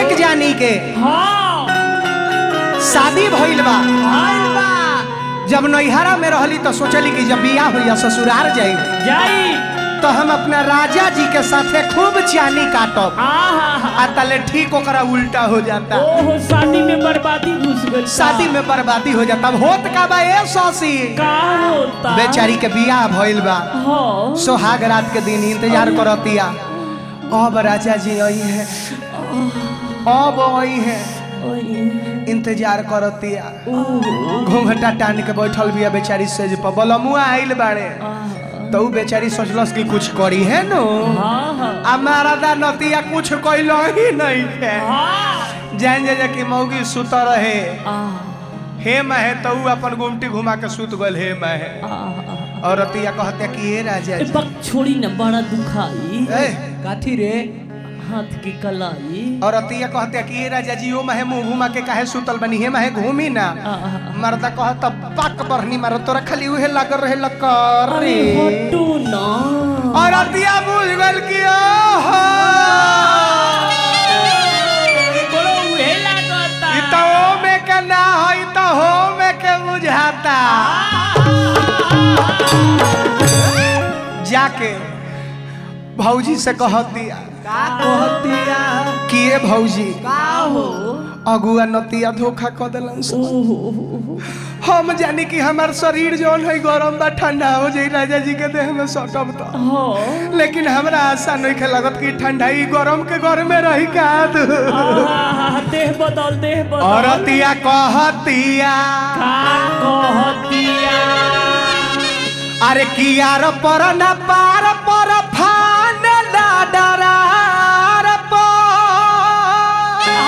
एक जानी के हाँ शादी भइल बा आइल बा जब नैहरा में रहली तो सोचली कि जब बियाह हुई ससुराल जाई जाई तो हम अपना राजा जी के साथे खूब चानी काटब आहा आ तले ठीक ओकरा उल्टा हो जाता ओहो शादी में बर्बादी घुस गई शादी में बर्बादी हो जाता अब होत का बा ए सौसी का होता बेचारी के बियाह भइल बा हाँ सोहाग रात के दिन इंतजार करतिया अब राजा जी आई है अब आई है इंतजार करतिया घूंघटा टान के बैठल बिया बेचारी सेज पर बलमुआ आइल बाड़े तो उ बेचारी सोचलस कि कुछ करी है नो हाँ हाँ हमारा दा नतिया कुछ कइलो ही नहीं है हाँ जान जा जा कि मौगी सुत रहे आह, हे महे तो उ अपन गुमटी घुमा के सुत गल हे महे आह, और रतिया कहते कि ए राजा ए जी बक छोड़ी न बड़ा दुखाई ए काथी रे हाथ की कलाई और रतिया कहते कि ए राजा जी ओ महे मुंह घुमा के काहे सुतल बनी हे महे घूमी ना आह, मर्दा कहत पक बरनी मार तोरा खाली उहे लागल रहे लकर अरे हटू ना और रतिया बुझ गल कि ओहो एकरो उहे लागता ई तो ओ में के ना हो ई तो हो में के बुझाता जाके भौजी से कहत दिया का कहतिया कि ए भौजी का हो अगुआ नतिया धोखा क देलन से। ओहो हम जानी कि हमार शरीर जौन है गरम बा ठंडा हो जाई राजा जी के देह में सटब तो हाँ लेकिन हमरा आशा नहीं खे लगत कि ठंडाई गरम के घर में रही का दू आहा, देह बदल देह बदल औरतिया कहतिया का कहतिया अरे कियार पर न पार पर फान ला डरार पर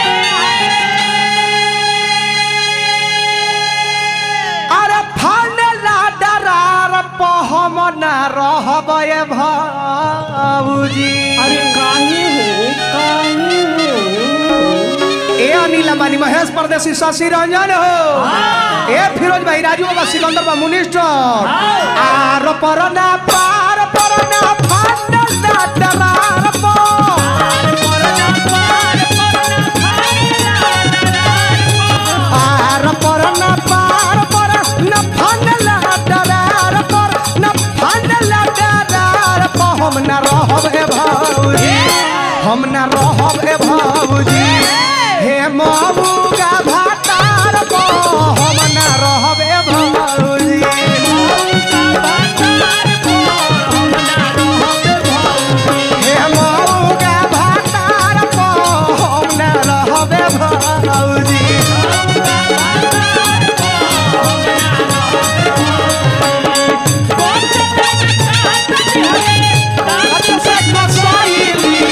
अरे फान ला डरार पर हम न रहब ए भाऊजी अरे काहे हो काहे हो ए अनिल अंबानी महेश परदेसी शशि रंजन हो ए फिरोज भाई राजू बाबा सिकंदर बा मिनिस्टर आर पर ना पार पर ना फाट ना डरार आर पर ना पार पर ना फाट ना डरार पर ना फाट ना डरार पर हम ना रहब ए भौजी हम ना रहब ए भौजी हे ममुगा भातार पर हम ना रहब ए भौजी हे मौगा भातार पर हम ना रहबे भौजी से कसैली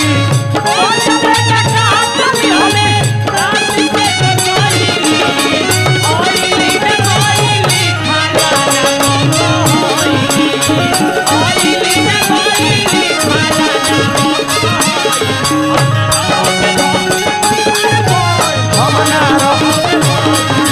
हम ना रहब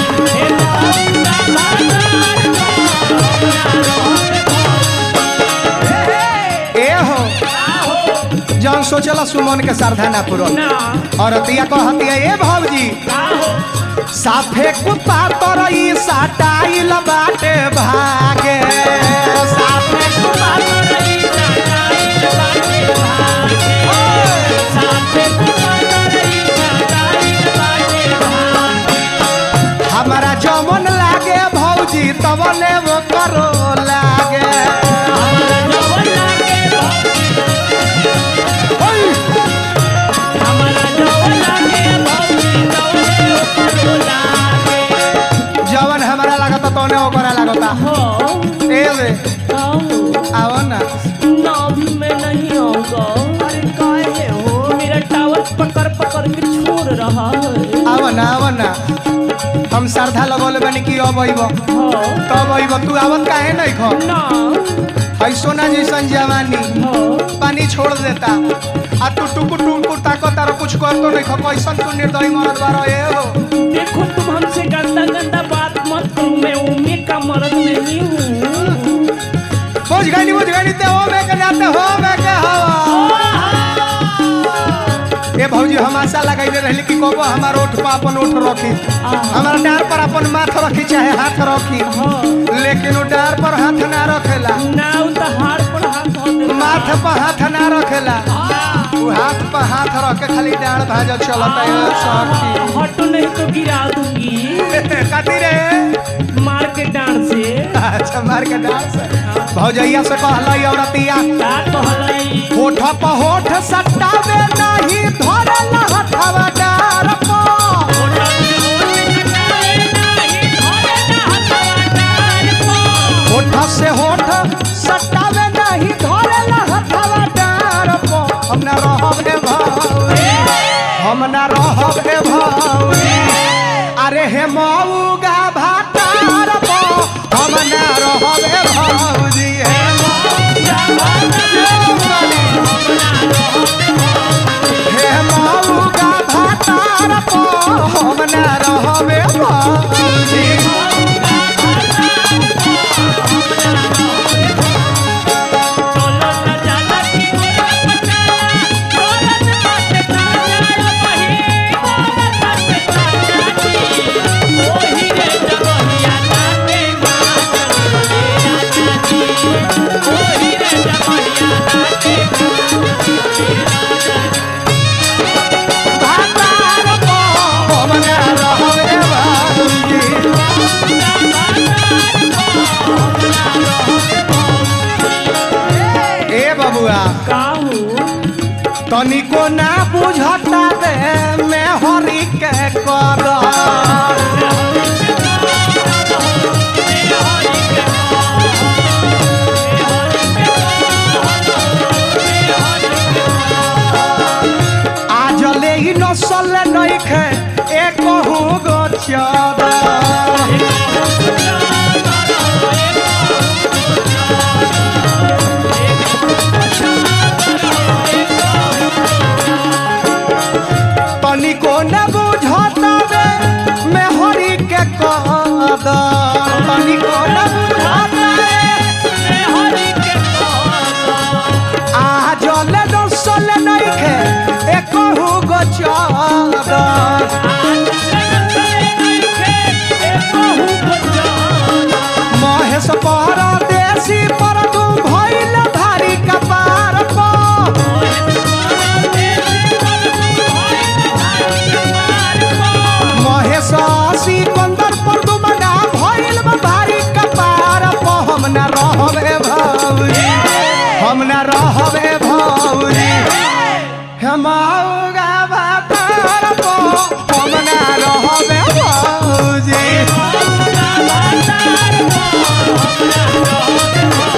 ए हो जौन सोचला सुमन के श्रद्धा ना पूरो और अतिया कहतिया ए भौजी साफे कुत्ता तरई साटाइल बाटे भागे साफे कुत्ता तरई साटाइल बाटे भागे हमारा जमन लागे भौजी तबने वो करो लागे ओय! जवन हमारा लागता तोने ओकरा लागता ए रे आओ ना अभी मैं नहीं आऊंगा अरे काहे हो मेरा टावर पकड़ पकड़ के छोड़ रहा है आओ ना आओ ना हम श्रद्धा लगौले बनी कि अब अइब हाँ तब अइब तू आवत काहे नहीं खो ना है सोना जैसन जवानी हाँ पानी छोड़ देता आ तू टुकुर टुकुर ताको तारा कुछ कर तो नहीं खो कैसन तू निर्दयी मरद बारो ए हो देखो तुम हमसे गंदा गंदा बात मत करो मैं उम्मे का मर्द नहीं हूँ बुझ गई बुझ गई ते हो मैं के नाते हो मैं के हवा ए भौजी हम आशा लगाइले रहली कि कबो हमार ओठ पर अपन ओठ रखी हमारा डार पर अपन माथ रखी चाहे हाथ रखी हाँ लेकिन वो डार पर हाथ ना रखेला ना उ त हार पर हाथ धो दे माथ पर हाथ ना रखेला वो हाथ पर हाथ रख के खाली डार भाजा चलता है सखी हटो नहीं तो गिरा दूंगी कथी रे मार के डांड से अच्छा मार के डार से भौजैया से कहलाई औरतिया का कहलई होठ पर होठ सटावे नहीं धरल हथवा डार पर होठ से होठ सटावे नहीं धरल हथवा डार पर हम ना रहब हे भौरी हम ना रहब हे भौरी अरे हे मऊगा भातार पर हम ना रहब हे भौजी हे मऊगा भातार हे मऊगा भातार पर हम ना रहब हे भौजी भातार पर हम ना रहब हे भौजी ए बबुआ तनिको ना बुझता दे मैं हरि के कर आज ले ही नसल नहीं खे एक गो चादर तनिको न बुझता दे मैं हरि के कदर तनिको न बुझता दे आ जले दसल नहीं खे एक गो चादर महेश परदेसी पर तू भइल भारी कपार पर महेश सिकंदर पर तू मना भइल बा भारी कपार पर हम ना रहबे भौरी हम ना रहबे भौरी हमारा भातार पर हम ना रहबे भौजी